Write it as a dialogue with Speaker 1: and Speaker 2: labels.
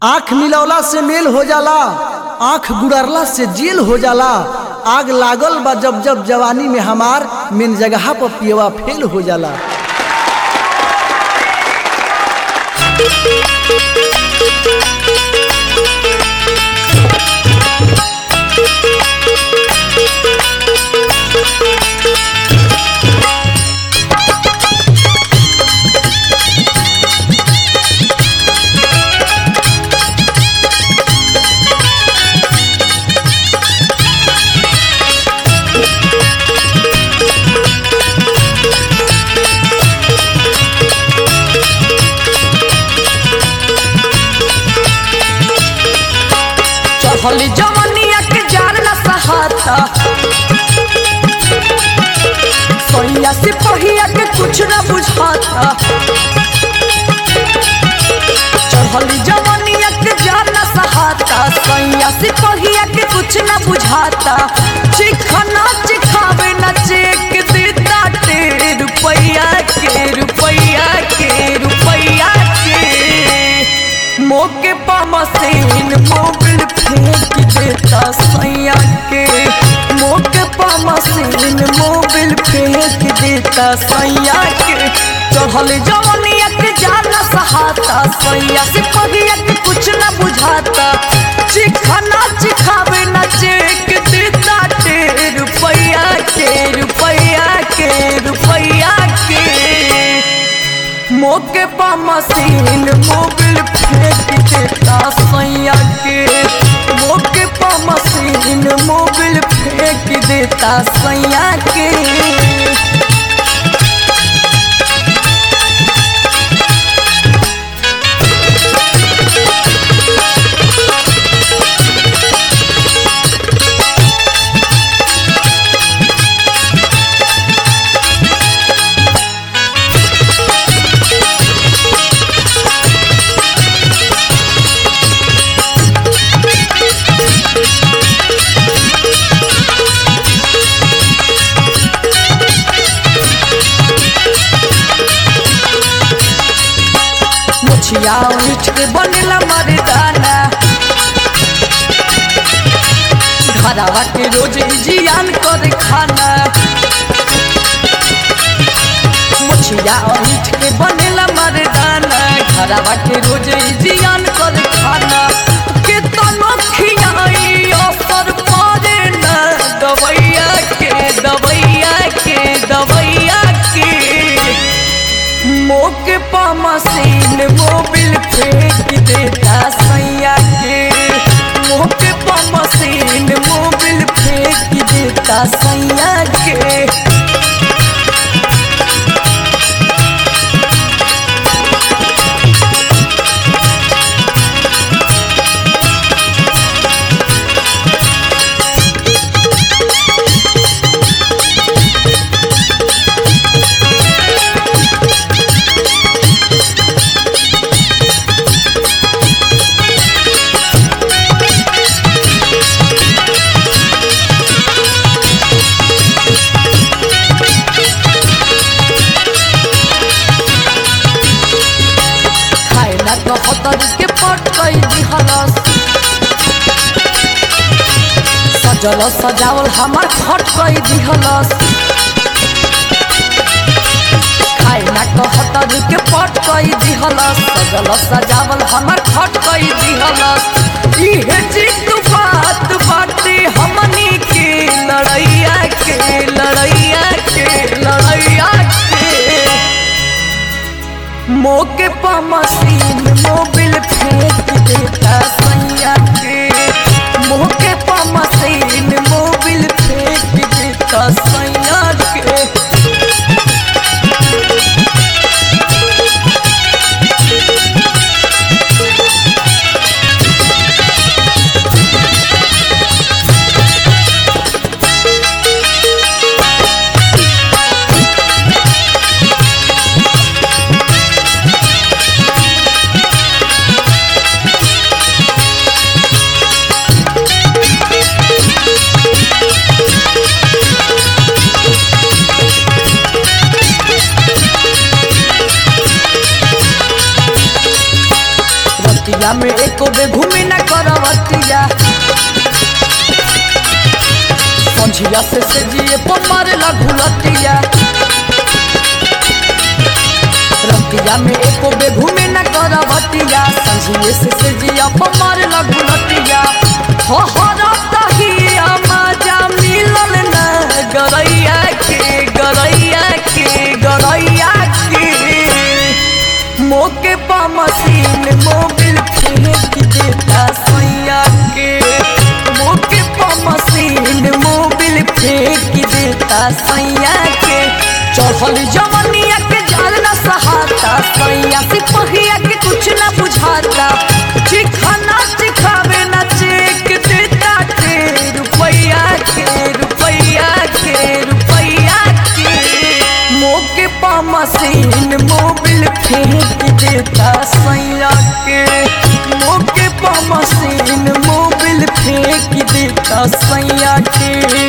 Speaker 1: आंख मिलौला से मेल हो जाला आंख गुड़रला से जेल हो जाला आग लागल बा जब जब जवानी में हमार मेन जगह पर पियवा फेल हो जाला
Speaker 2: चढ़ल जवनिया के जान न सहाता सोइया से पहिया के कुछ न बुझाता चढ़ल जवनिया के जान न सहाता सोइया से पहिया के कुछ न बुझाता चिखना चिखावे न चेक देता टे रुपैया के रुपैया के रुपैया के मोके पा मशीन मोबिल फेंक देता सैया के मोके पा मशीन मोबिल फेंक देता सैया के चढ़ल जवनिया के जान सहाता सैया से पहिया के कुछ न बुझाता चिखना चिखावे न चेक देता टे रुपैया के रुपैया के रुपैया के मोके पा मशीन मोबिल फेंक देता सैया के मोके पा मशीन मोबिल फेंक देता सैया के मुछिया उठ के बनेला मर्दाना घरवा के रोज जियान कर खाना मुछिया उठ के बनेला मर्दाना घरवा के रोज जियान कर खाना के तनो खियाई असर पड़े न दवैया के दवैया के दवैया के मोके पा मशीन मोबिल फेंक देता सैया के मोके पा मशीन मोबिल फेंक देता सैया के खाए ना तो हतर के पट कई दिहलस सजल सजावल हमार खट कई दिहलस खाए ना तो हतर के पट कई दिहलस सजल सजावल हमार खट कई दिहलस इहे चित बात बाटे हमनी के लड़ैया के लड़ैया के लड़ैया के मोके पा मशीन मोबिल फेंक देता सैया के मोके पा मशीन मोबिल फेंक देता सैया के में एको बे घूमी न करवटिया संझिया से से जिए पमार लघुलटिया रतिया में एको बे घूमे न करवटिया संझिए से से जिया पमार लघुलटिया हो हो रतहिया मजा मिलल न गरैया के गरैया के गरैया के मोके पा मशीन मोबिल फेंक देता सैया के मोके पा मशीन मोबिल फेंक देता सैया के चढ़ल जवनिया के जाल न सहाता सैया सिपहिया के कुछ न बुझाता चिखाना चिखावे न चेक देता के रुपैया के रुपैया के रुपैया के मोके पा मशीन मोबिल फेंक देता सैया के मोके पा मशीन मोबिल फेंक देता सैया के